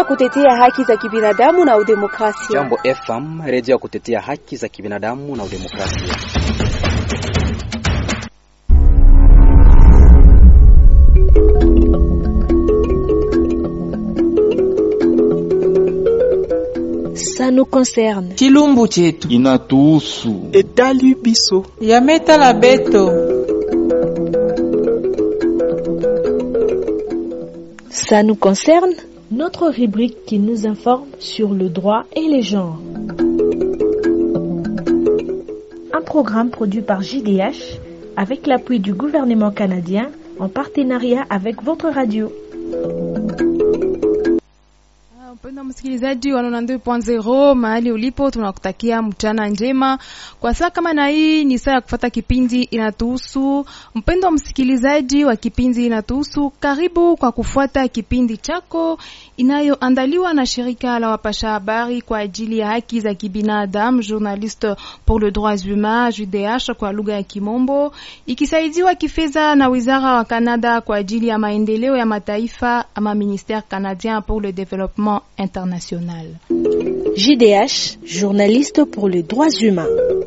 ya kutetea haki za kibinadamu na udemokrasia. Jambo FM, redio ya kutetea haki za kibinadamu na udemokrasia. Ça nous concerne. Chilumbu chetu inatuhusu. Etali biso yametala beto. Ça nous concerne. Notre rubrique qui nous informe sur le droit et les genres. Un programme produit par JDH avec l'appui du gouvernement canadien en partenariat avec votre radio. Mpendwa msikilizaji wa 92.0 mahali ulipo, tunakutakia mchana njema. Kwa saa kama na hii ni saa ya kufata kipindi inatuhusu. Mpendwa msikilizaji wa kipindi inatuhusu, karibu kwa kufuata kipindi chako inayoandaliwa na shirika la wapasha habari kwa ajili ya haki za kibinadamu, Journaliste pour le droits humains JDH kwa lugha ya Kimombo, ikisaidiwa kifedha na wizara wa Canada kwa ajili ya maendeleo ya mataifa ama Ministère canadien pour le développement international. JDH, journaliste pour les droits humains.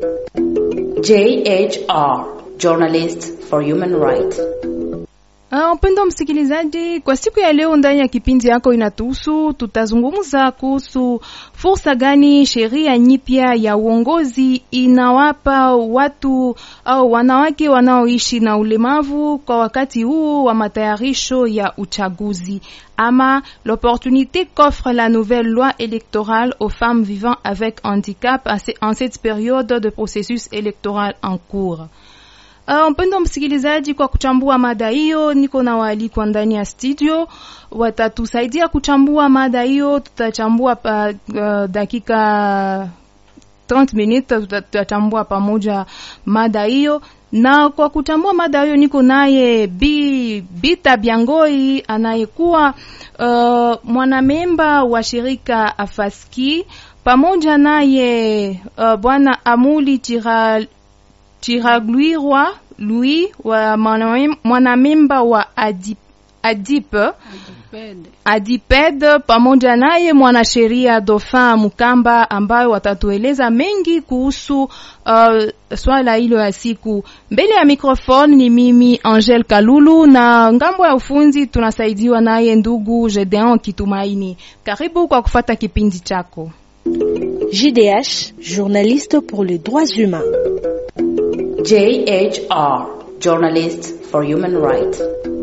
JHR, Journalist for Human Rights. Uh, mpendo msikilizaji, kwa siku ya leo ndani ya kipindi yako inatuhusu, tutazungumza kuhusu fursa gani sheria nyipya ya uongozi inawapa watu au wanawake wanaoishi na ulemavu kwa wakati huu wa matayarisho ya uchaguzi ama l'opportunité qu'offre la nouvelle loi électorale aux femmes vivant avec handicap en cette période de processus électoral en cours. Uh, mpendo msikilizaji, kwa kuchambua mada hiyo, niko na waalikwa ndani ya studio, watatusaidia kuchambua mada hiyo. Tutachambua pa, uh, dakika 30 minutes, tutachambua pamoja mada hiyo na kwa kuchambua mada hiyo niko naye Bi Bita Biangoi anayekuwa uh, mwanamemba wa shirika Afaski, pamoja naye uh, bwana Amuli Chira Chiragluirwa Louis wa mwanamemba wa Adip, Adip Adiped pamoja naye mwanasheria Dauphin Mukamba ambayo watatueleza mengi kuhusu uh, swala hilo ya siku. Mbele ya microphone ni mimi Angel Kalulu na ngambo ya ufunzi tunasaidiwa naye ndugu Gedeon Kitumaini. Karibu kwa kufata kipindi chako. JDH, journaliste pour les droits humains. JHR, Journalist for Human Rights.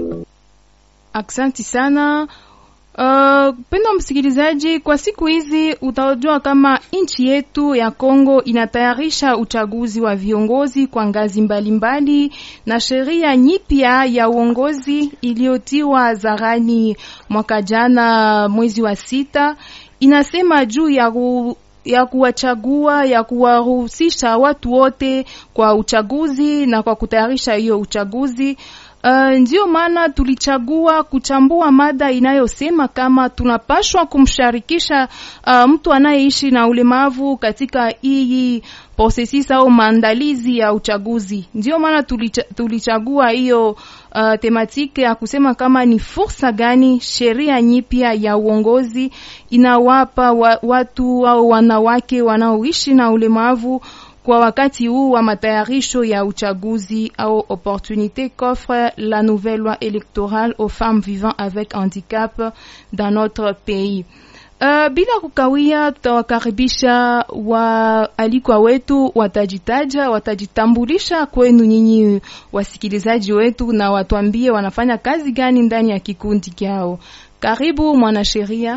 Aksanti sana. Uh, pendo msikilizaji, kwa siku hizi utajua kama nchi yetu ya Kongo inatayarisha uchaguzi wa viongozi kwa ngazi mbalimbali mbali, na sheria nyipya ya uongozi iliyotiwa zarani mwaka jana mwezi wa sita inasema juu ya ku, ya kuwachagua ya kuwaruhusisha watu wote kwa uchaguzi na kwa kutayarisha hiyo uchaguzi. Uh, ndio maana tulichagua kuchambua mada inayosema kama tunapashwa kumsharikisha uh, mtu anayeishi na ulemavu katika hii processus au maandalizi ya uchaguzi. Ndio maana tulicha, tulichagua hiyo uh, tematike ya kusema kama ni fursa gani sheria nyipya ya uongozi inawapa wa, watu au wanawake wanaoishi na ulemavu kwa wakati huu wa matayarisho ya uchaguzi au opportunité qu'offre la nouvelle loi électorale aux femmes vivant avec handicap dans notre pays. Uh, bila kukawia, tutawakaribisha waalikwa wetu, watajitaja, watajitambulisha kwenu nyinyi wasikilizaji wetu, na watuambie wanafanya kazi gani ndani ya kikundi kyao. Karibu mwanasheria.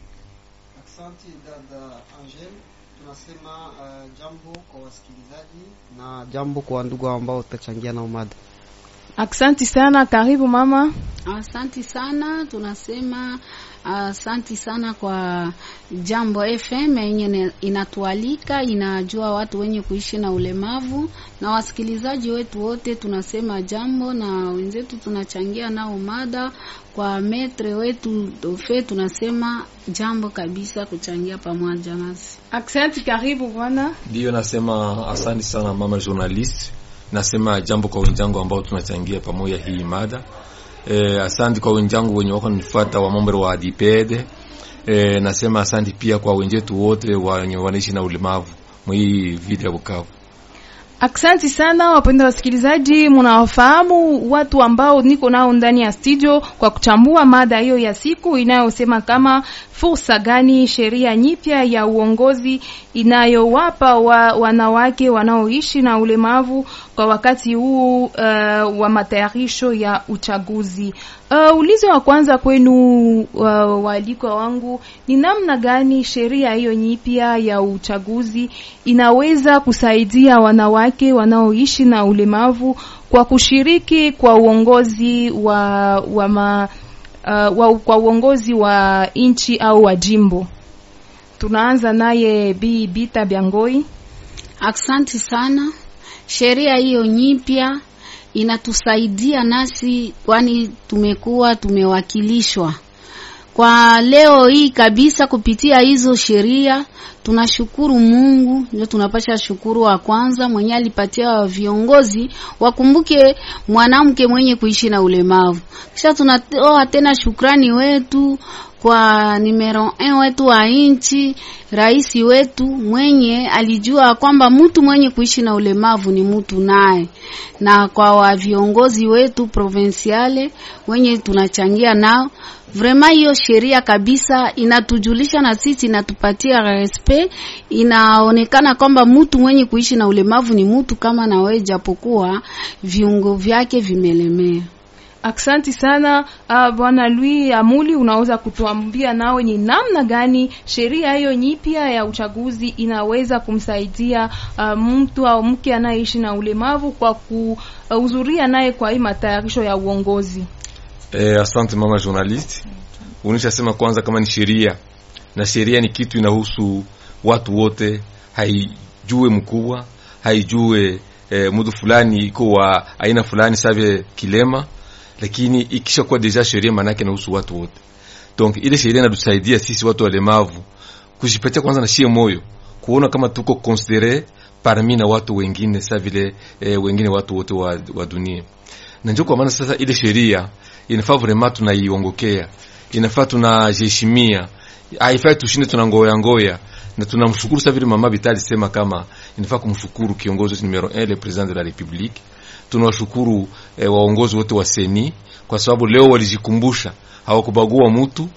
Asante dada Angel, tunasema uh, jambo kwa wasikilizaji na jambo kwa ndugu ambao tutachangia na umada. Aksanti sana, karibu mama. Asanti sana, tunasema asanti sana kwa Jambo FM yenye inatualika, inajua watu wenye kuishi na ulemavu na wasikilizaji wetu wote, tunasema jambo na wenzetu tunachangia nao mada kwa metre wetu dofe, tunasema jambo kabisa kuchangia pamoja nasi. Aksanti, karibu bwana. Ndiyo, nasema asante sana mama journalist. Nasema jambo kwa wenzangu ambao tunachangia pamoja hii mada. Eh, asante kwa wenzangu wenye wako nifuata wa mambo wa Adipede. E, nasema asante pia kwa wenzetu wote wenye wanaishi na ulemavu mwii vile ya Bukavu. Aksanti sana wapenda wasikilizaji, mnawafahamu watu ambao niko nao ndani ya studio kwa kuchambua mada hiyo ya siku inayosema kama fursa gani sheria nyipya ya uongozi inayowapa wa, wanawake wanaoishi na ulemavu kwa wakati huu uh, wa matayarisho ya uchaguzi. Uh, ulizo wa kwanza kwenu uh, waalikwa wangu ni namna gani sheria hiyo nyipya ya uchaguzi inaweza kusaidia wanawake wanaoishi na ulemavu kwa kushiriki kwa uongozi wa, wa ma, uh, wa, kwa uongozi wa nchi au wa jimbo. Tunaanza naye Bi Bita Byangoi. Aksanti sana. Sheria hiyo nyipya inatusaidia nasi, kwani tumekuwa tumewakilishwa kwa leo hii kabisa kupitia hizo sheria. Tunashukuru Mungu, ndio tunapasha shukuru wa kwanza mwenye alipatia viongozi wakumbuke mwanamke mwenye kuishi na ulemavu. Kisha tunatoa tena shukrani wetu kwa numero 1 wetu wa nchi, rais wetu mwenye alijua kwamba mtu mwenye kuishi na ulemavu ni mtu naye, na kwa wa viongozi wetu provinciale wenye tunachangia nao Vrema hiyo sheria kabisa inatujulisha na sisi, inatupatia respect, inaonekana kwamba mtu mwenye kuishi na ulemavu ni mtu kama na wewe, japokuwa viungo vyake vimelemea. Aksanti sana uh, Bwana Louis Amuli, unaweza kutuambia nawe ni namna gani sheria hiyo nyipya ya uchaguzi inaweza kumsaidia uh, mtu au mke anayeishi na ulemavu kwa kuhudhuria uh, naye kwa hii matayarisho ya uongozi? Eh, asante mama journalist. Unishasema kwanza kama ni sheria na sheria ni kitu inahusu watu wote, haijue mkubwa, haijue eh, mtu fulani iko wa aina fulani sabe kilema, lakini ikisha kuwa deja sheria maana yake inahusu watu wote. Donc ile sheria inatusaidia sisi watu walemavu kujipatia kwanza na shie moyo kuona kama tuko considere parmi na watu wengine sa vile eh, wengine watu wote wa, wa dunia. Na ndio kwa maana sasa ile sheria inafaa vraiment tunaiongokea, inafaa tunajiheshimia, haifai tushinde tunangoya ngoya, na tunamshukuru sasa vile mama Vitali sema kama inafaa kumshukuru kiongozi numero 1 le president de la republique. Tunawashukuru eh, waongozi wote wa seni kwa sababu leo walijikumbusha, hawakubagua mtu,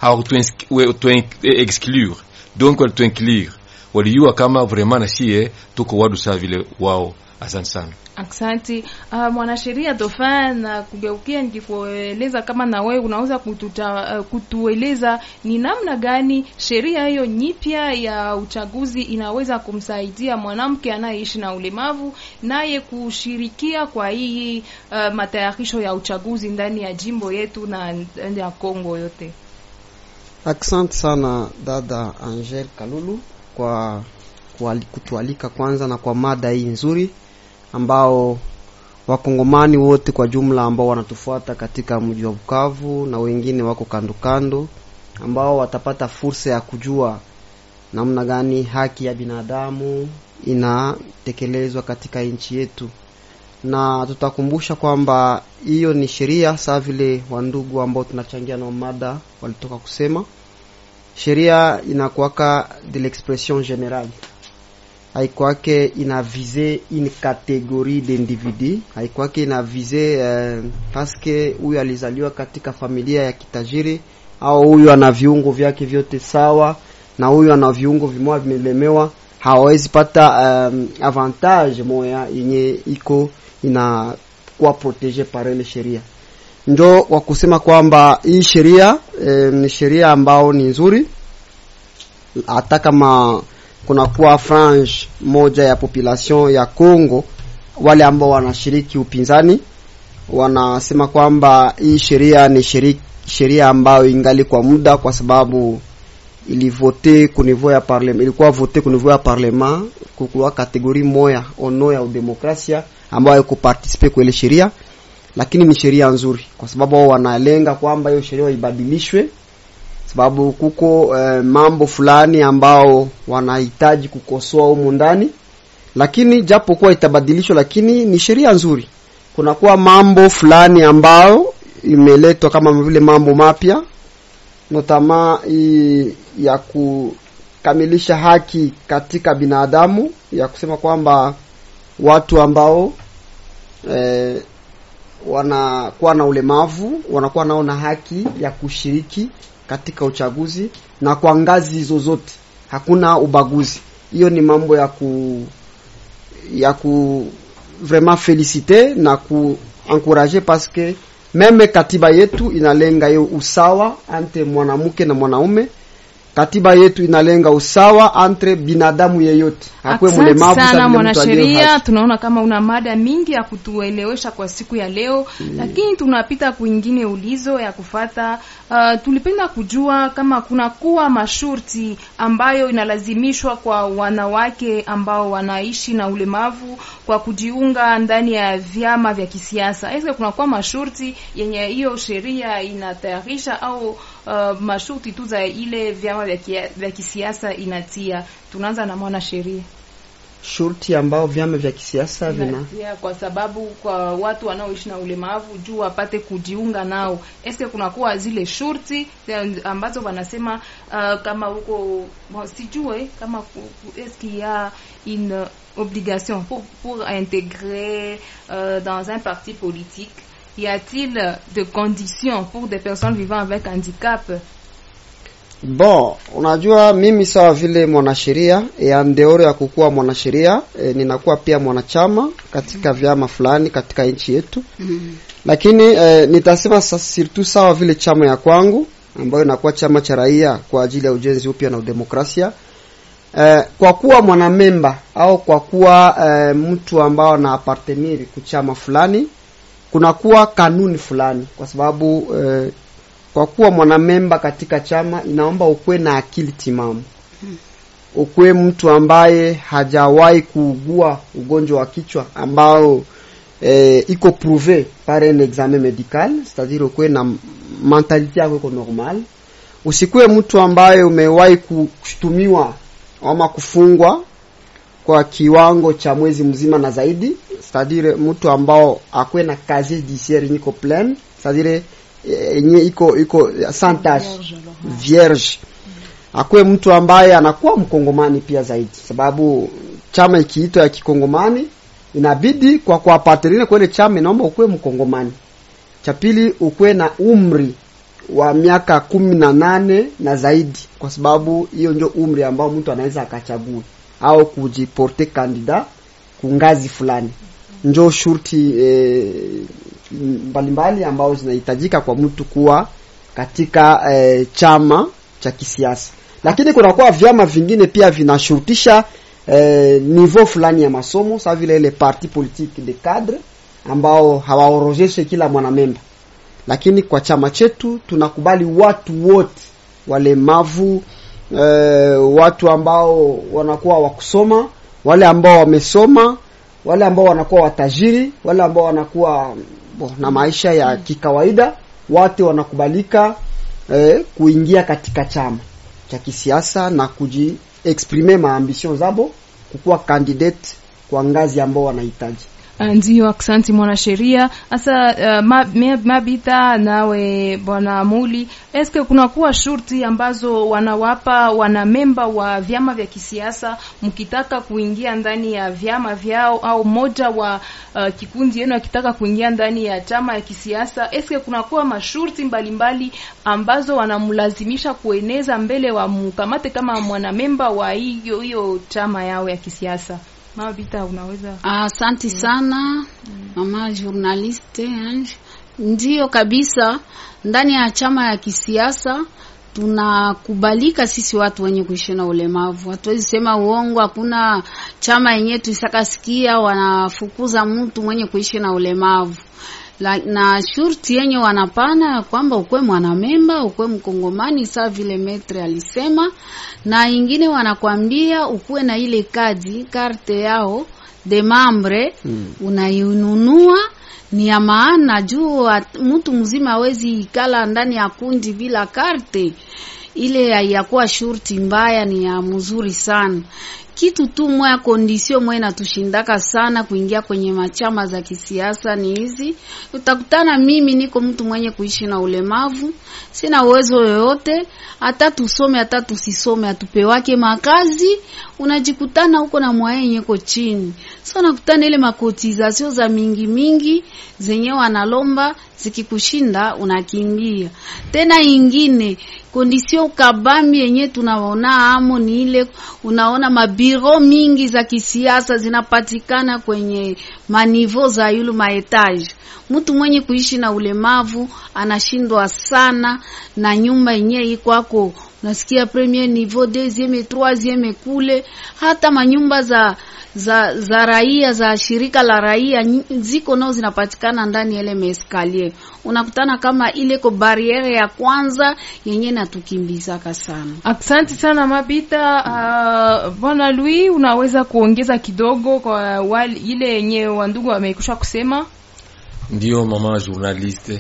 hawakutu exclure, donc walitu inclure, walijua kama vraiment na shie tuko wadu saa vile wao. Asante sana. Aksanti uh, mwanasheria Dauphin, na kugeukia nikikueleza kama na wewe unaweza kututa, uh, kutueleza ni namna gani sheria hiyo nyipya ya uchaguzi inaweza kumsaidia mwanamke anayeishi na ulemavu naye kushirikia kwa hii uh, matayarisho ya uchaguzi ndani ya jimbo yetu na ndani ya Kongo yote. Asante sana dada Angel Kalulu kwa kutualika kwanza na kwa mada hii nzuri ambao wakongomani wote kwa jumla ambao wanatufuata katika mji wa Bukavu na wengine wako kando kando, ambao watapata fursa ya kujua namna gani haki ya binadamu inatekelezwa katika nchi yetu, na tutakumbusha kwamba hiyo ni sheria saa vile wandugu ambao tunachangia na mada walitoka kusema, sheria inakuwaka de l'expression générale haikwake ina vise une categorie d'individu, haikwake ina vise eh, paske huyu alizaliwa katika familia ya kitajiri au huyu ana viungo vyake vyote sawa na huyu ana viungo vimoja vimelemewa, hawawezi pata um, avantage moya yenye iko inakuwa protege par ile sheria. Njo kwa kusema kwamba hii sheria eh, ni sheria ambao ni nzuri hata kama kunakuwa frange moja ya population ya Congo, wale ambao wanashiriki upinzani wanasema kwamba hii sheria ni sheria ambayo ingali kwa muda, kwa sababu ilivote ku niveau ya parlement, ilikuwa vote ku niveau ya parlement, kukuwa kategori moya ono ya udemokrasia ambayo iko participe kwa ile sheria, lakini ni sheria nzuri, kwa sababu wao wanalenga kwamba hiyo sheria ibadilishwe sababu kuko eh, mambo fulani ambao wanahitaji kukosoa humu ndani, lakini japo kuwa itabadilishwa, lakini ni sheria nzuri. Kunakuwa mambo fulani ambao imeletwa kama vile mambo mapya notama hii ya kukamilisha haki katika binadamu ya kusema kwamba watu ambao eh, wanakuwa na ulemavu wanakuwa nao na haki ya kushiriki katika uchaguzi na kwa ngazi zozote, hakuna ubaguzi. Hiyo ni mambo ya ku ya ku vraiment feliciter na ku encourager parce que meme katiba yetu inalenga hiyo usawa entre mwanamke na mwanaume. Katiba yetu inalenga usawa entre binadamu yeyote, hakuwe Asante mlemavu sana sa vile mtu aliye mwanasheria, haki. tunaona kama una mada mingi ya kutuelewesha kwa siku ya leo lakini tunapita kwingine ulizo ya kufata. Uh, tulipenda kujua kama kuna kuwa mashurti ambayo inalazimishwa kwa wanawake ambao wanaishi na ulemavu kwa kujiunga ndani ya vyama vya kisiasa. Eske kuna kuwa mashurti yenye hiyo sheria inatayarisha au uh, mashurti tu za ile vyama vya, kia, vya kisiasa inatia? Tunaanza na mwanasheria. Shurti ambao vyama vya kisiasa vina Inatia kwa sababu kwa watu wanaoishi na ulemavu juu wapate kujiunga nao. Eske kunakuwa zile shurti eh, ambazo wanasema uh, kama huko bon, sijue kama ku- ku- eske il y a une obligation pour pour intégrer euh, dans un parti politique y a-t-il de conditions pour des personnes vivant avec handicap Bon, unajua mimi sawa vile mwanasheria e, andeoro ya kukuwa mwanasheria e, ninakuwa pia mwanachama katika vyama fulani katika nchi yetu lakini e, nitasema sa- surtout sawa vile chama ya kwangu ambayo inakuwa chama cha raia kwa ajili ya ujenzi upya na udemokrasia e, kwa kuwa mwanamemba au kwa kuwa e, mtu ambao ana aparteniri kuchama fulani kunakuwa kanuni fulani kwa sababu e, kwa kuwa mwanamemba katika chama inaomba ukuwe na akili timamu ukuwe mtu ambaye hajawahi kuugua ugonjwa wa kichwa ambao eh, iko prouve par un examen medical c'est-à-dire ukuwe na mentalite yako iko normal usikuwe mtu ambaye umewahi kushtumiwa ama kufungwa kwa kiwango cha mwezi mzima na zaidi c'est-à-dire mtu ambao akuwe na casier judiciaire yenye iko plein c'est-à-dire eh, yenye iko iko sans tache vierge akuwe mtu ambaye anakuwa mkongomani pia zaidi sababu chama ikiitwa ya kikongomani inabidi kwa kuapatrine kwele chama inaomba ukuwe mkongomani cha pili ukuwe na umri wa miaka kumi na nane na zaidi kwa sababu hiyo ndio umri ambao mtu anaweza akachagua au kujiporte kandida kungazi fulani njo shurti eh, mbalimbali ambao zinahitajika kwa mtu kuwa katika eh, chama cha kisiasa lakini kunakuwa vyama vingine pia vinashurutisha eh, niveau fulani ya masomo sa vile ile parti politique de cadre ambao hawaorozeshe kila mwanamemba lakini kwa chama chetu tunakubali watu wote walemavu eh, watu ambao wanakuwa wakusoma wale ambao wamesoma wale ambao wanakuwa watajiri wale ambao wanakuwa bo, na maisha ya kikawaida wote wanakubalika eh, kuingia katika chama cha kisiasa na kujiexprime maambition zabo kukuwa candidate kwa ngazi ambao wanahitaji Ndio, aksanti mwanasheria. Sasa uh, ma, me- Mabita nawe bwana Muli, eske kunakuwa shurti ambazo wanawapa wanamemba wa vyama vya kisiasa mkitaka kuingia ndani ya vyama vyao, au moja wa uh, kikundi yenu akitaka kuingia ndani ya chama ya kisiasa, eske kunakuwa mashurti mbalimbali ambazo wanamlazimisha kueneza mbele wa mkamate kama mwanamemba wa hiyo hiyo chama yao ya kisiasa? Mabita, unaweza Asante sana mama journaliste Ange. Ndiyo kabisa, ndani ya chama ya kisiasa tunakubalika sisi watu wenye kuishi na ulemavu. Hatuwezi sema uongo. Hakuna chama yenyewe tuisakasikia wanafukuza mtu mwenye kuishi na ulemavu la, na shurti yenye wanapana ya kwamba ukwe mwanamemba ukwe mkongomani saa vile metre alisema, na ingine wanakwambia ukuwe na ile kadi karte yao de membre mm. unainunua ni ya maana juu at- mtu mzima hawezi ikala ndani ya kundi bila karte ile yakuwa shurti mbaya ni ya mzuri sana kitu tu moya kondisio moya inatushindaka sana kuingia kwenye machama za kisiasa ni hizi. Utakutana mimi niko mtu mwenye kuishi na ulemavu, sina uwezo yoyote, hata tusome hata tusisome, atupewake makazi, unajikutana huko na mwayenye ko chini. So nakutana ile makotizasio za mingi mingi zenye wanalomba zikikushinda unakimbia. Tena ingine kondisio kabambi yenye tunaona amo ni ile, unaona mabiro mingi za kisiasa zinapatikana kwenye manivo za yulu maetage. Mtu mwenye kuishi na ulemavu anashindwa sana na nyumba yenye ikwako, unasikia premier niveau deuxième troisième kule, hata manyumba za za za raia za shirika la raia ziko nao zinapatikana ndani ya ile maeskalier. Unakutana kama ile ko barriere ya kwanza yenye natukimbizaka sana. Asante sana Mabita. Uh, Bwana Louis, unaweza kuongeza kidogo kwa wali, ile yenye wandugu wamekusha kusema? Ndio mama journaliste.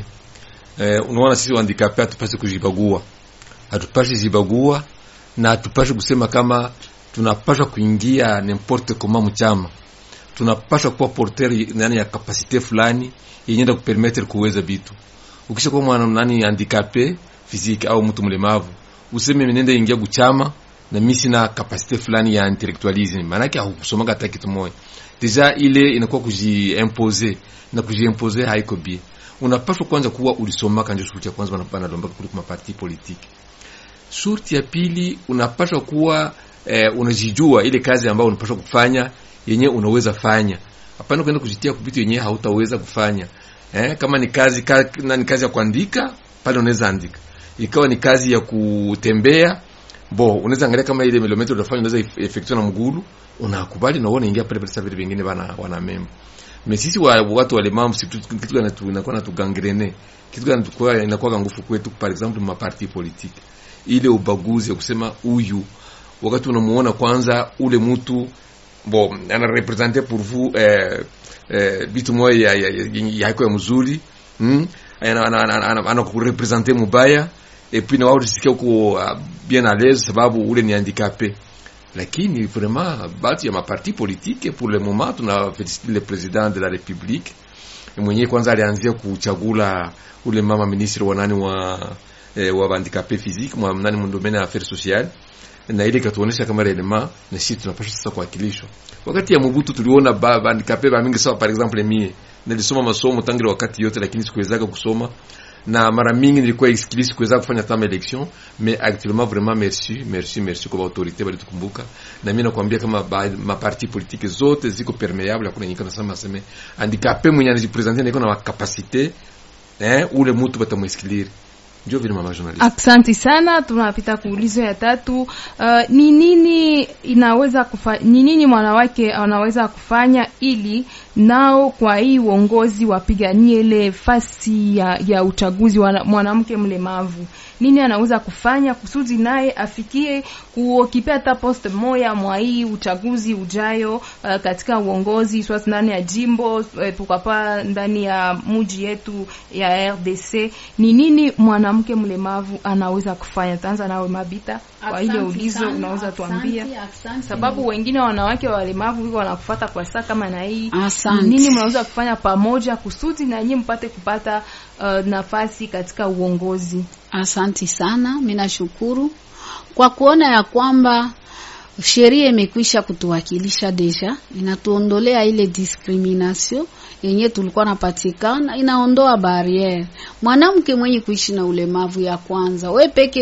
Eh, unaona sisi handicapé hatupasi kujibagua, hatupasi jibagua na hatupasi kusema kama tunapasha kuingia n'importe comment mchama, tunapasha kuwa porteur nani ya kapasite fulani yenye kupermettre kuweza vitu. Ukisha kuwa mwana nani handicapé physique au mtu mlemavu, useme nenda ingia kuchama na mimi sina kapasite fulani ya intellectualism, maana yake haukusoma hata kitu moja. Deja ile inakuwa kujiimposer na kujiimposer haiko bien. Unapaswa kwanza kuwa ulisoma kanje, shurti ya kwanza wanalomba kuliko maparti politiki. Shurti ya pili unapaswa kuwa eh, unajijua ile kazi ambayo unapaswa kufanya yenye unaweza fanya. Hapana kwenda kujitia kuvitu yenye hautaweza kufanya. Eh, kama ni kazi ka, na ni kazi ya kuandika, pale unaweza andika. Ikawa ni kazi ya kutembea, bo unaweza angalia kama ile kilometer unafanya unaweza effectuate na mgulu, unakubali na uone ingia pale pale sababu vingine bana wana member. Mais sisi wa watu walemavu si kitu gani tu inakuwa na tugangrene. Kitu gani tukua inakuwa nguvu kwetu par exemple ma parti politique. Ile ubaguzi ya kusema huyu wakati unamuona kwanza ule mtu bo ana representer pour vous eh eh bitu moja ya ya, ya, ya, ya mzuri hmm? ana ana ana, ana, ana kurepresenter mubaya et puis na wao tusikia uko uh, bien à l'aise sababu ule ni handicapé lakini vraiment batu ya maparti politique pour le moment tuna féliciter le président de la république mwenyewe kwanza alianzia kuchagula ule mama ministre wa nani wa eh, wa handicapé physique mwa nani mu domaine ya affaires sociales na ile ikatuonesha kama relema na sisi tunapaswa sasa kuwakilishwa. Wakati ya Mobutu tuliona ba handicapé ba mingi sawa, par exemple mie nilisoma masomo tangu wakati yote, lakini sikuweza kusoma na mara mingi nilikuwa isikili sikuweza kufanya tama election mais actuellement vraiment merci merci merci kwa autorité bali tukumbuka, na mimi nakwambia kama ba, ma parti politique zote ziko permeable, hakuna nyingine nasema sema handicapé mwenye anajipresenter na iko na capacité eh, ule mtu batamwesikiliri ndio vile mama journalist. Asante sana, tunapita kuulizo ya tatu. Uh, ni nini inaweza kufa, ni nini mwanawake anaweza kufanya ili nao kwa hii uongozi wapiganie ile fasi ya, ya uchaguzi wa mwanamke mlemavu? Nini anaweza kufanya kusudi naye afikie kuokipea hata post moya mwa hii uchaguzi ujayo, uh, katika uongozi swasi ndani ya jimbo uh, pokapa ndani ya muji yetu ya RDC. Ni nini mwanamke mlemavu anaweza kufanya? Tanza nawe Mabita, kwa ile ulizo unaweza tuambia, sababu wengine wanawake walemavu wiko wanakufuata kwa saa kama na hii. Nini mnaweza kufanya pamoja kusudi na nyinyi mpate kupata uh, nafasi katika uongozi? Asanti sana, mimi nashukuru kwa kuona ya kwamba sheria imekwisha kutuwakilisha deja, inatuondolea ile discrimination yenye tulikuwa napatikana, inaondoa barriere. Mwanamke mwenye kuishi na ulemavu, ya kwanza, we peke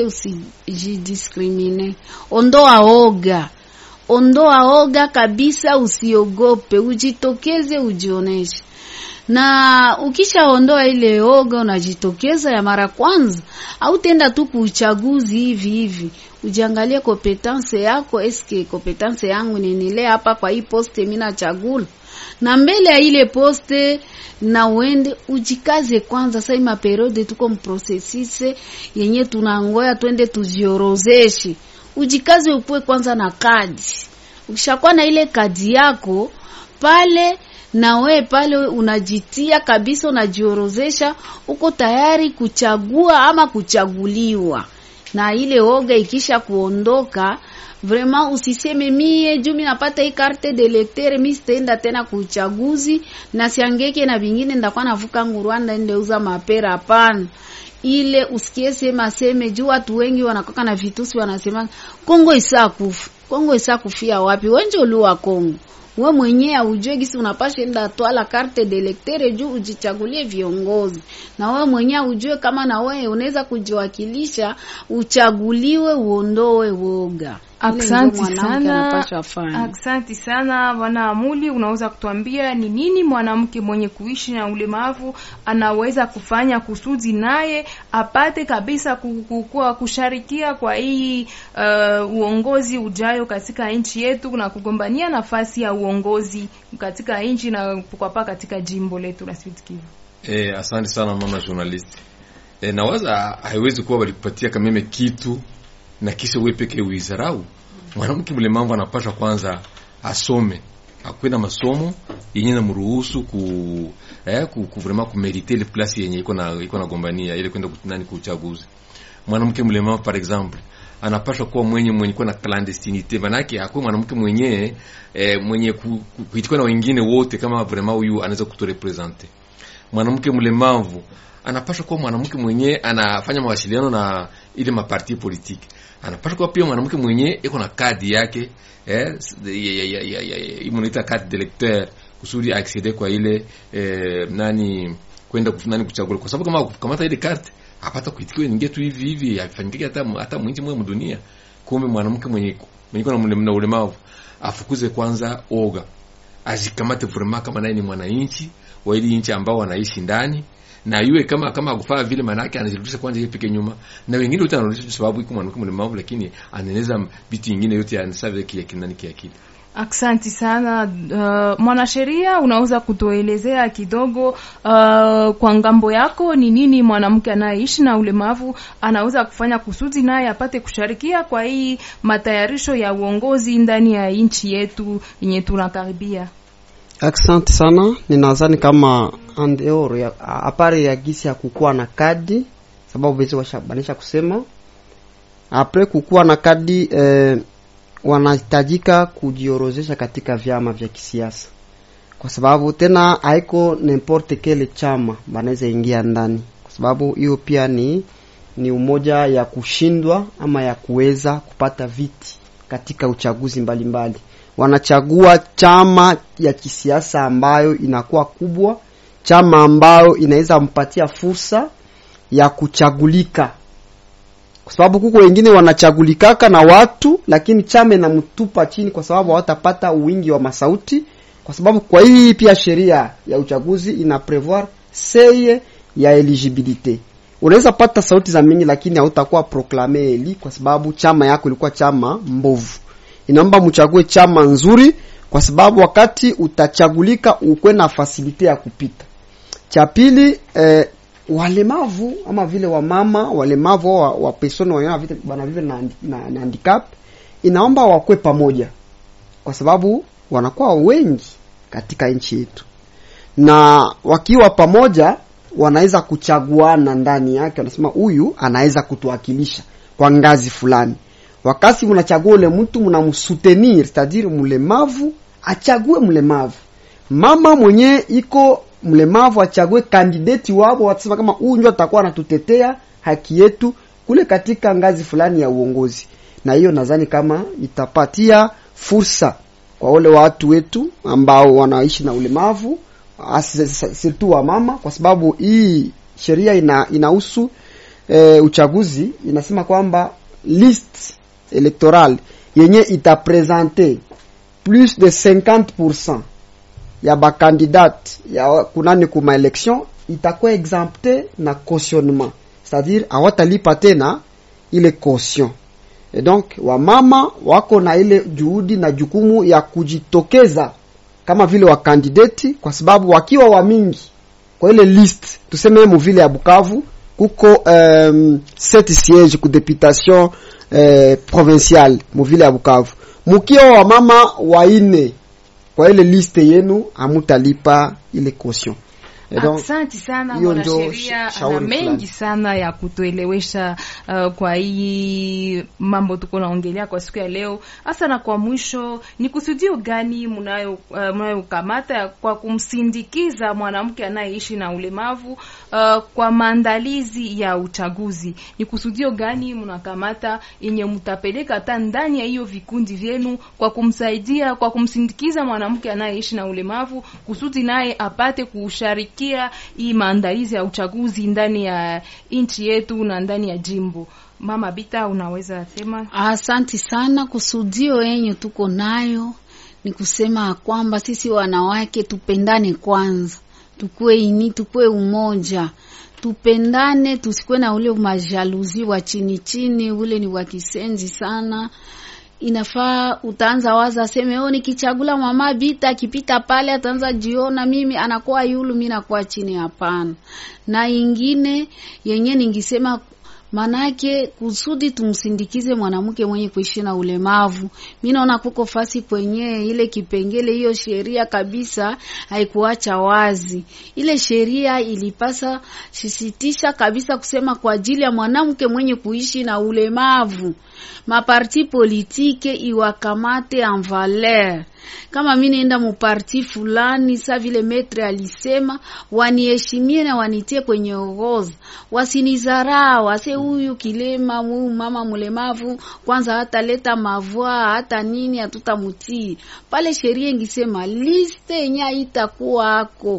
usijidiscrimine, ondoa oga, ondoa oga kabisa, usiogope, ujitokeze, ujioneshe na ukishaondoa ile oga unajitokeza ya mara kwanza, au tenda tu kuuchaguzi hivi hivi, ujiangalie kompetence yako, eske kompetence yangu ninile hapa kwa hii poste mimi nachagula, na mbele ya ile poste na uende ujikaze kwanza. Sasa ima periode tuko mprocesise yenye tunangoya twende tuziorozeshe, ujikaze upwe kwanza na kadi. Ukishakuwa na ile kadi yako pale na we pale unajitia kabisa, unajiorozesha, uko tayari kuchagua ama kuchaguliwa. na ile oga ikisha kuondoka vraiment usiseme mie juu mi napata hii carte de lecteur mi sitaenda tena kuuchaguzi na siangeke na vingine ndakuwa navuka ngu Rwanda ndeuza mapera hapana ile usikie sema seme juu watu wengi wanakoka na vitusi wanasema Kongo isaa kufa Kongo isaa kufia wapi wenje uliwa Kongo we mwenyewe ujue gisi unapasha enda twala carte de lecteur juu ujichagulie viongozi, na we mwenyewe ujue kama na wewe unaweza kujiwakilisha, uchaguliwe, uondoe woga. Aksanti sana, aksanti sana bwana Amuli, unaweza kutuambia ni nini mwanamke mwenye kuishi na ulemavu anaweza kufanya kusudi naye apate kabisa kukua kusharikia kwa hii uh, uongozi ujayo katika nchi yetu na kugombania nafasi ya uongozi katika nchi na kwapa katika jimbo letu la Sud Kivu. Eh, asante sana mama journalist. Eh, nawaza haiwezi kuwa walikupatia kameme kitu na kisha wewe peke uizarau. Mwanamke mlemavu anapaswa kwanza asome, akuwe na masomo yenye namruhusu ku eh ku, ku vraiment ku meriter ile place yenye iko na iko na gombania ile kwenda kutunani ku uchaguzi. Mwanamke mlemavu par exemple anapaswa kuwa mwenye mwenye kuwa na clandestinite, manake akuwe mwanamke mwenye eh, mwenye kuitikwa na wengine wote, kama vraiment huyu anaweza kuturepresente. Mwanamke mlemavu anapaswa kuwa mwanamke mwenye anafanya mawasiliano na ile maparti politiki anapaswa kuwa pia mwanamke mwenye iko na kadi yake eh, imunaita kadi d'électeur kusudi accede kwa ile eh, nani kwenda nani kuchagua, kwa sababu kama kukamata ile karte apata kuitikiwa ninge tu hivi hivi afanyike hata hata mwinchi mwe mdunia. Kumbe mwanamke mwenye mwenye kuna na ulemavu afukuze kwanza oga, ajikamate vraiment kama naye ni mwananchi wa ile nchi ambao wanaishi ndani na yue kama kama akufaa vile manake anajirudisha kwanza yeye peke nyuma, na wengine wote anarudisha sababu iko mwanamke mlemavu, lakini anaeneza vitu vingine yote anasave kile kinani kiakili. Aksanti sana uh, mwanasheria, unaweza kutuelezea kidogo uh, kwa ngambo yako ni nini mwanamke anayeishi na ulemavu anaweza kufanya kusudi naye apate kusharikia kwa hii matayarisho ya uongozi ndani ya nchi yetu yenye tunakaribia? Asante sana. Ninadhani kama andeoro ya apare ya gisi ya kukuwa na kadi, sababu bezi washabanisha kusema apre kukuwa na kadi eh, wanahitajika kujiorozesha katika vyama vya kisiasa, kwa sababu tena haiko n'importe kele chama banaweza ingia ndani, kwa sababu hiyo pia ni ni umoja ya kushindwa ama ya kuweza kupata viti katika uchaguzi mbalimbali mbali wanachagua chama ya kisiasa ambayo inakuwa kubwa, chama ambayo inaweza mpatia fursa ya kuchagulika, kwa sababu kuko wengine wanachagulikaka na watu, lakini chama inamtupa chini kwa sababu hawatapata wingi wa masauti, kwa sababu kwa hii pia sheria ya uchaguzi ina prevoir seye ya eligibilite. Unaweza pata sauti za mingi, lakini hautakuwa proclame eli kwa sababu chama yako ilikuwa chama mbovu inaomba mchague chama nzuri, kwa sababu wakati utachagulika ukwe na fasilite ya kupita. Cha pili eh, walemavu ama vile wamama walemavu wa, wa persone wana vile na, na, na handicap inaomba wakwe pamoja, kwa sababu wanakuwa wengi katika nchi yetu, na wakiwa pamoja wanaweza kuchaguana ndani yake, wanasema huyu anaweza kutuwakilisha kwa ngazi fulani wakati mnachagua ule mtu mnamsutenir, c'est-à-dire mlemavu achague mlemavu, mama mwenye iko mlemavu achague kandidati wao, watasema kama huyu ndio atakuwa anatutetea haki yetu kule katika ngazi fulani ya uongozi. Na hiyo nadhani kama itapatia fursa kwa wale watu wetu ambao wanaishi na ulemavu, surtout wa mama, kwa sababu hii sheria ina inahusu e, uchaguzi inasema kwamba list electoral yenye itapresente plus de 50% ya bakandidate ya kunani kuma election itakuwa exempte na cautionnement, c'est-à-dire hawatalipa tena ile caution. Et donc wamama wako na ile juhudi na jukumu ya kujitokeza kama vile wakandideti, kwa sababu wakiwa wamingi kwa ile list, tuseme muvile ya Bukavu kuko um, set siège ku deputation eh, provincial muvile ya Bukavu, mukiwa wa mama waine kwa ile liste yenu, amutalipa ile caution. Et donc, Asante sana hiyo ndio mwanasheria, sha- ana shauri mengi fulani. sana ya kutuelewesha uh, kwa hii mambo tuko naongelea kwa siku ya leo. Hasa na kwa mwisho, ni kusudio gani mnayo uh, mnayokamata kwa kumsindikiza mwanamke anayeishi na ulemavu uh, kwa maandalizi ya uchaguzi? Ni kusudio gani mnakamata yenye mtapeleka hata ndani ya hiyo vikundi vyenu kwa kumsaidia kwa kumsindikiza mwanamke anayeishi na ulemavu kusudi naye apate kusharikia hii maandalizi ya uchaguzi ndani ya nchi yetu na ndani ya jimbo. Mama Bita, unaweza sema? Asanti sana. Kusudio yenye tuko nayo ni kusema kwamba sisi wanawake tupendane kwanza, tukue ini, tukue umoja, tupendane, tusikuwe na ule majaluzi wa chini chini, ule ni wa kisenzi sana. Inafaa utaanza waza seme oh, nikichagula mama Bita akipita pale ataanza jiona mimi anakuwa yulu, mimi nakuwa chini. Hapana. Na ingine yenye ningisema manake kusudi tumsindikize mwanamke mwenye kuishi na ulemavu. Mi naona kuko fasi kwenye ile kipengele, hiyo sheria kabisa haikuacha wazi. Ile sheria ilipasa sisitisha kabisa kusema kwa ajili ya mwanamke mwenye kuishi na ulemavu, maparti politike iwakamate en valeur kama mi naenda muparti fulani, sa vile metre alisema, waniheshimie na wanitie kwenye orodha, wasinizarau ase huyu kilema, huyu mama mlemavu, kwanza hataleta mavua hata nini, hatutamutii pale. Sheria ingisema liste yenye haitakuwa ako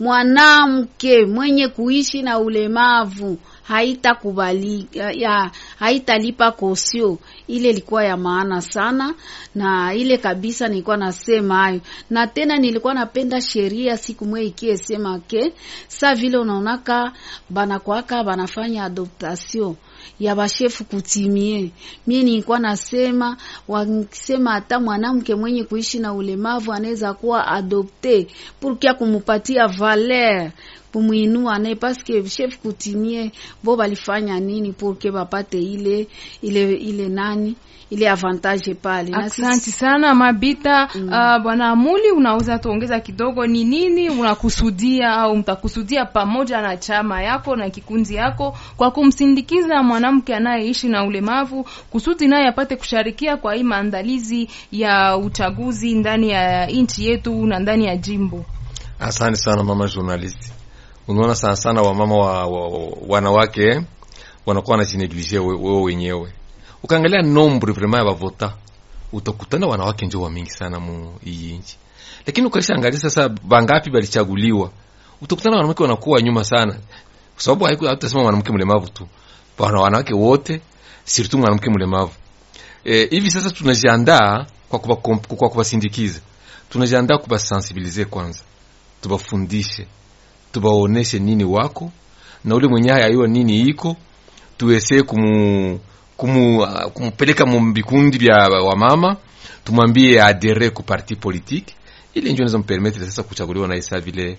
mwanamke mwenye kuishi na ulemavu haitakubalika ya haitalipa kosio. Ile ilikuwa ya maana sana, na ile kabisa nilikuwa nasema hayo, na tena nilikuwa napenda sheria siku mwe ikie sema ke sa vile unaonaka banakwaka banafanya adoptation ya bashefu kutimie. Mie nilikuwa nasema wakisema hata mwanamke mwenye kuishi na ulemavu anaweza kuwa adopte purkia kumupatia valer kumwinua naye paske chef kutimie bo balifanya nini purke bapate ile ile ile nani ile avantage pale. Na sisi- Asante sana Mabita. Uh, bwana Amuli, unaweza tuongeza kidogo, ni nini unakusudia au mtakusudia pamoja na chama yako na kikundi yako kwa kumsindikiza mwanamke anayeishi na ulemavu kusudi naye apate kusharikia kwa hii maandalizi ya uchaguzi ndani ya nchi yetu na ndani ya jimbo? Asante sana mama journalist. Unaona sana sana wamama wa, wa, wa, wanawake eh, wanakuwa wanajineglige we- wewe wenyewe. Ukaangalia nombre vraiment ya bavota utakutana wanawake ndio wa mingi sana mu hii nchi, lakini ukishaangalia sasa bangapi balichaguliwa, utakutana wanawake wanakuwa nyuma sana, kwa sababu haiku hatutasema mwanamke mlemavu tu, bwana wanawake wote, surtout mwanamke mlemavu. Eh, hivi sasa tunajiandaa kwa kuba, kwa kubasindikiza, tunajiandaa kubasensibilize kwanza tubafundishe tubaoneshe nini wako na ule mwenye hayaiwa nini iko tuweze kumu, kumu, uh, kumpeleka mu vikundi vya wamama tumwambie adere ku parti politique ile ndio inaweza mpermettre sasa kuchaguliwa na isa vile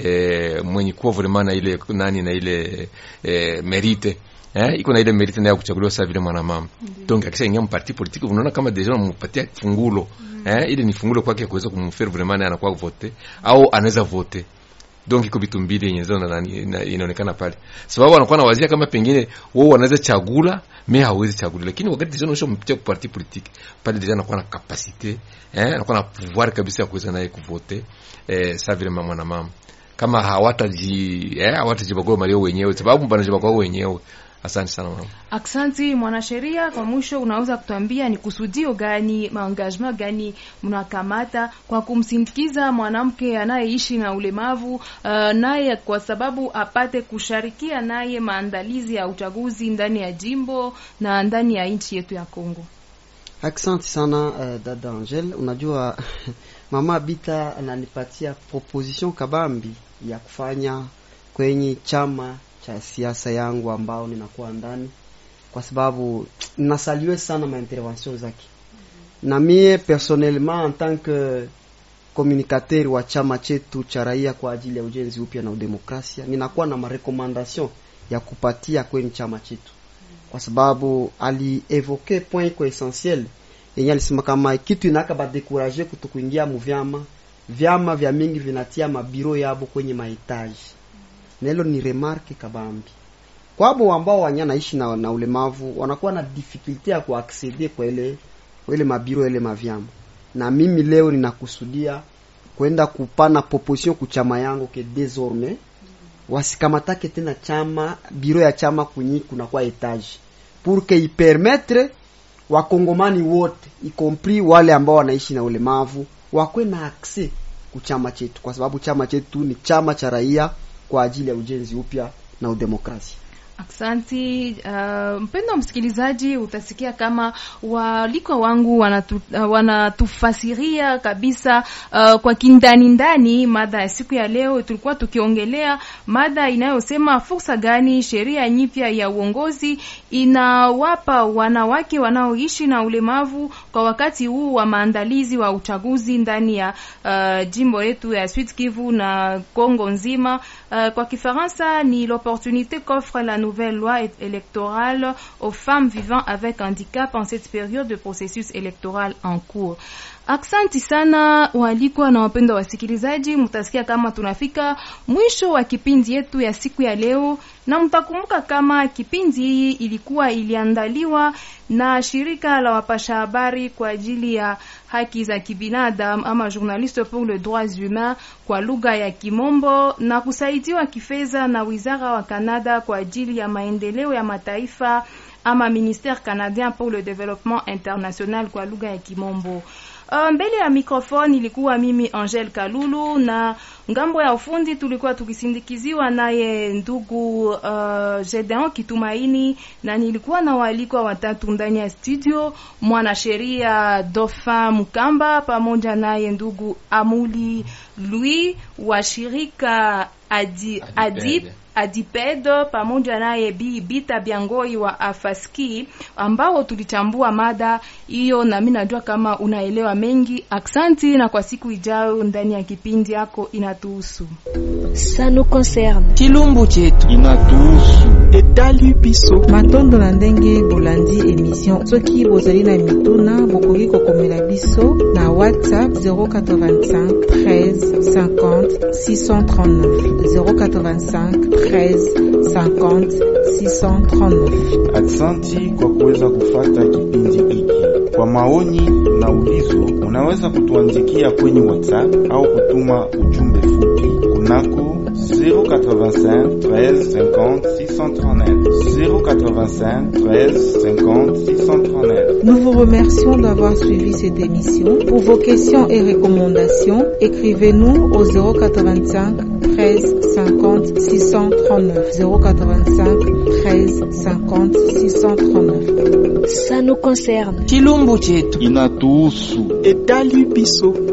eh, mwenye kuwa vraiment na ile nani na ile eh, merite eh, iko na ile merite nayo kuchaguliwa sasa vile mwanamama donc akisha ingia mparti politique unaona kama deja unampatia fungulo eh, ile ni fungulo kwake kuweza kumfaire vraiment naye anakuwa vote au anaweza vote donc iko vitu mbili yenye zao na- na- inaonekana pale, sababu wanakuwa na wazia kama pengine wao wanaweza chagula me hawezi chagula, lakini wakati deja unaisha mpitia kwa parti politique pale deja anakuwa na capacité eh, anakuwa na pouvoir kabisa ya kuweza naye kuvote eh, sa vile mama na mama kama hawataji eh, hawatajibagua malio wenyewe, sababu banajibagua wenyewe. Asante sana mama. Aksanti mwanasheria, kwa mwisho unaweza kutuambia ni kusudio gani, maengagement gani mnakamata kwa kumsindikiza mwanamke anayeishi na ulemavu uh, naye kwa sababu apate kusharikia naye maandalizi ya uchaguzi ndani ya jimbo na ndani ya nchi yetu ya Kongo. Asante sana uh, dada Angel, unajua mama Bita ananipatia proposition kabambi ya kufanya kwenye chama cha siasa yangu ambao ninakuwa ndani, kwa sababu nasaliwe sana maintervention zake, na mie personnellement en tant que communicateur wa chama chetu cha raia kwa ajili ya ujenzi upya na udemokrasia, ninakuwa na marekomandation ya kupatia kwenye chama chetu kwa sababu alievoke point iko essentiel yenye alisema kama kitu inaka badekuraje kutokuingia muvyama vyama vya mingi vinatia mabiro yabo kwenye mahitaji nelo ni remarke kabambi kwabo ambao wanya naishi na, na ulemavu wanakuwa na difficulty ya kuaccede kwa ile kwa ile mabiro ile mavyama na mimi leo ninakusudia kwenda kupana proposition kuchama yangu ke désormais wasikamatake tena chama biro ya chama kunyi kunakuwa etage pour que ipermettre wakongomani wote y compris wale ambao wanaishi na ulemavu wakwe na accès kuchama chetu kwa sababu chama chetu ni chama cha raia kwa ajili ya ujenzi upya na udemokrasia Aksanti uh, mpendo msikilizaji, utasikia kama walikwa wangu wanatu, uh, wanatufasiria kabisa uh, kwa kindani ndani mada ya siku ya leo. Tulikuwa tukiongelea mada inayosema fursa gani sheria nyipya ya uongozi inawapa wanawake wanaoishi na ulemavu kwa wakati huu wa maandalizi wa uchaguzi ndani ya uh, jimbo yetu ya Sud Kivu na Kongo nzima. Uh, kwa Kifaransa ni l'opportunité qu'offre la nouvelle loi électorale aux femmes vivant avec handicap en cette période de processus électoral en cours. Aksanti sana waalikwa na wapendwa wasikilizaji, mtasikia kama tunafika mwisho wa kipindi yetu ya siku ya leo, na mtakumbuka kama kipindi hii ilikuwa iliandaliwa na shirika la wapasha habari kwa ajili ya haki za kibinadamu ama Journaliste pour les droits humains kwa lugha ya Kimombo na kusaidiwa kifedha na wizara wa Canada kwa ajili ya maendeleo ya mataifa ama Ministère canadien pour le développement international kwa lugha ya Kimombo. Uh, mbele ya mikrofoni ilikuwa mimi Angel Kalulu na ngambo ya ufundi tulikuwa tukisindikiziwa naye ndugu uh, Gedeon Kitumaini na nilikuwa na waalikwa watatu ndani ya studio, mwanasheria Dauphin Mukamba pamoja naye ndugu Amuli Louis wa shirika Adi, Adip Adiped pamoja naye Bi Bita Biangoi wa Afaski ambao tulichambua mada hiyo, na mimi najua kama unaelewa mengi. Aksanti, na kwa siku ijayo ndani ya kipindi yako inatuhusu. Ça nous concerne. chilumbu chetu inatuhusu etali biso matondo na ndenge bolandi emission soki bozali na mituna bokoki kokomela biso na whatsapp 085 13 50 639 085 13 50 639 aksanti kwa kuweza kufata kipindi hiki kwa maoni na ulizo unaweza kutuandikia kwenye whatsapp au kutuma ujumbe fupi kunako 085 13 50 639 085 13 50 639 Nous vous remercions d'avoir suivi cette émission. Pour vos questions et recommandations, écrivez-nous au 085 13 50 639 085 13 50 639. Ça nous concerne. chilumbu chetu inatuhusu etali biso